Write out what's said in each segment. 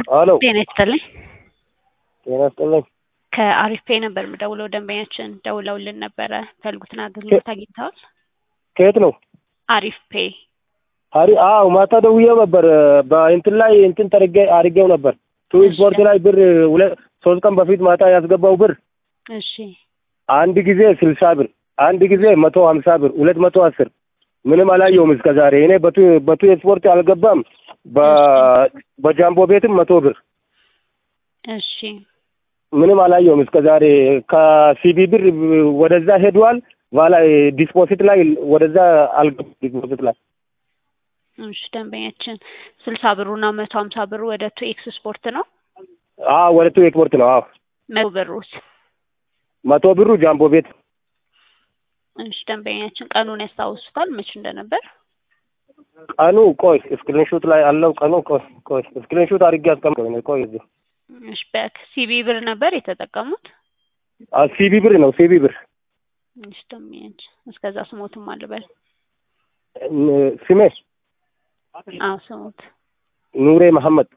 አሎ ጤና ይስጥልኝ። ጤና ይስጥልኝ። ከአሪፍ ፔ ነበር የምደውለው። ደንበኛችን ደውለውልን ነበረ። ፈልጉትን አገልግሎት አግኝተዋል? ከየት ነው? አሪፍ ፔ አሪ አዎ ማታ ደውዬው ነበር። በእንትን ላይ እንትን ተርጌ አድርጌው ነበር። ቱ ስፖርት ላይ ብር ሁለት ሶስት ቀን በፊት ማታ ያስገባው ብር እሺ አንድ ጊዜ ስልሳ ብር አንድ ጊዜ መቶ ሀምሳ ብር ሁለት መቶ አስር ምንም አላየውም እስከ ዛሬ። እኔ በቱ በቱ ስፖርት አልገባም። በ- በጃምቦ ቤትም መቶ ብር እሺ ምንም አላየውም እስከ ዛሬ። ከሲቢ ብር ወደዛ ሄዷል። ኋላ ዲስፖዚት ላይ ወደዛ አልገባም። ዲስፖዚት ላይ እሺ ደንበኛችን ስልሳ ብሩና መቶ ሀምሳ ብሩ ወደ ቱ ኤክስ ስፖርት ነው። አዎ ወደ ቱ ኤክስፖርት ነው። አዎ መቶ ብሩስ? መቶ ብሩ ጃምቦ ቤት እሺ ደንበኛችን ቀኑን ያስታውሱታል መች እንደነበር? ቀኑ ቆይ ስክሪንሾት ላይ አለው። ቀኑ ቆይ ቆይ ስክሪንሾት አድርጌ አስቀምጠው ነው። ቆይ እዚህ እሺ በሲቢ ብር ነበር የተጠቀሙት? አ ሲቢ ብር ነው ሲቢ ብር እሺ ደንበኛችን እስከዛ ስሞትም አልበል። ን- ስሜ አዎ ስሞት ኑሬ መሐመድ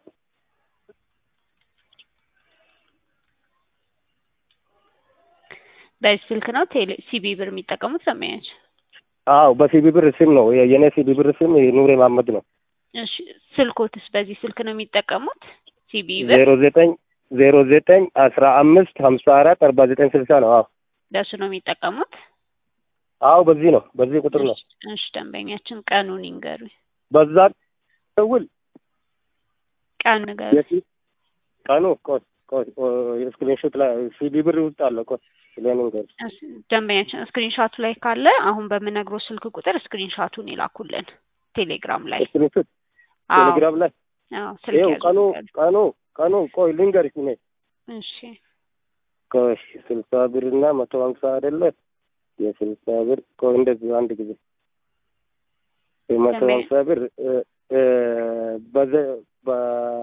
በዚህ ስልክ ነው ቴሌ ሲቢ ብር የሚጠቀሙት ደንበኛችን? አዎ በሲቢ ብር ስም ነው የ- የኔ ሲቢ ብር ስም ኑሬ መሐመድ ነው። እሺ ስልኮትስ በዚህ ስልክ ነው የሚጠቀሙት? ሲቢ ብር ዜሮ ዘጠኝ ዜሮ ዘጠኝ አስራ አምስት ሀምሳ አራት አርባ ዘጠኝ ስልሳ ነው። አዎ በሱ ነው የሚጠቀሙት? አዎ በዚህ ነው በዚህ ቁጥር ነው። እሺ ደንበኛችን ቀኑን ይንገሩኝ። በዛ ደውል ቀን ንገሩኝ። የፊት ቀኑ ቆይ ቆይ ቆይ ስክሪንሾት ላይ ሲቢ ብር ውስጥ አለ። ቆይ ስለምን ገር እሺ፣ ደንበኛችን ስክሪንሻቱ ላይ ካለ አሁን በምነግረው ስልክ ቁጥር ስክሪንሻቱን ይላኩልን ቴሌግራም ላይ። ስክሪንሾት አዎ ቴሌግራም ላይ አዎ ስልክ ይኸው ያዙ ቀኑ ይላሉ። ቀኑ ቀኑ ቆይ ልንገርሽ እኔ እሺ ቆይ ስልሳ ብር እና መቶ ሀምሳ አይደለ የስልሳ ብር ቆይ እንደዚህ አንድ ጊዜ የመቶ ደንበኛ- ሀምሳ ብር እ እ በዘ በ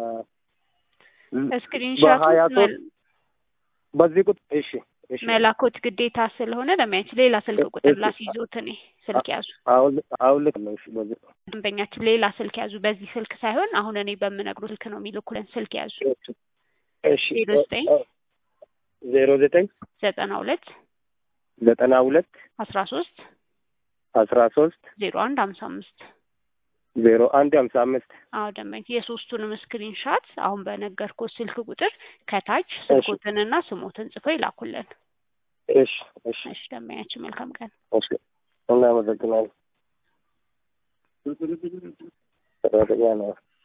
ስክሪንሻቱ በሀያ ሶስት በዚህ ቁጥር እሺ እሺ መላኮት ግዴታ ስለሆነ ደንበኛችን ሌላ ስልክ ቁጥር እሺ። ላስይዞት እኔ ስልክ ያዙ። አሁን አሁን ልክ ነው። እሺ በዚህ ደንበኛችን ሌላ ስልክ ያዙ። በዚህ ስልክ ሳይሆን አሁን እኔ በምነግሩ ስልክ ነው የሚልኩልን። ስልክ ያዙ። እሺ ዜሮ ዘጠኝ ዜሮ ዘጠኝ ዘጠና ሁለት ዘጠና ሁለት አስራ ሶስት አስራ ሶስት ዜሮ አንድ ሀምሳ አምስት ዜሮ አንድ ሀምሳ አምስት አዎ ደንበኛ የሶስቱንም ስክሪንሻት አሁን በነገርኩ ስልክ ቁጥር ከታች ስልኮትንና ስሞትን ጽፈው ይላኩልን። እሺ እሺ እሺ ደንበኛችን መልካም ቀን። እሺ እናመሰግናለን። ሰራተኛ ነው።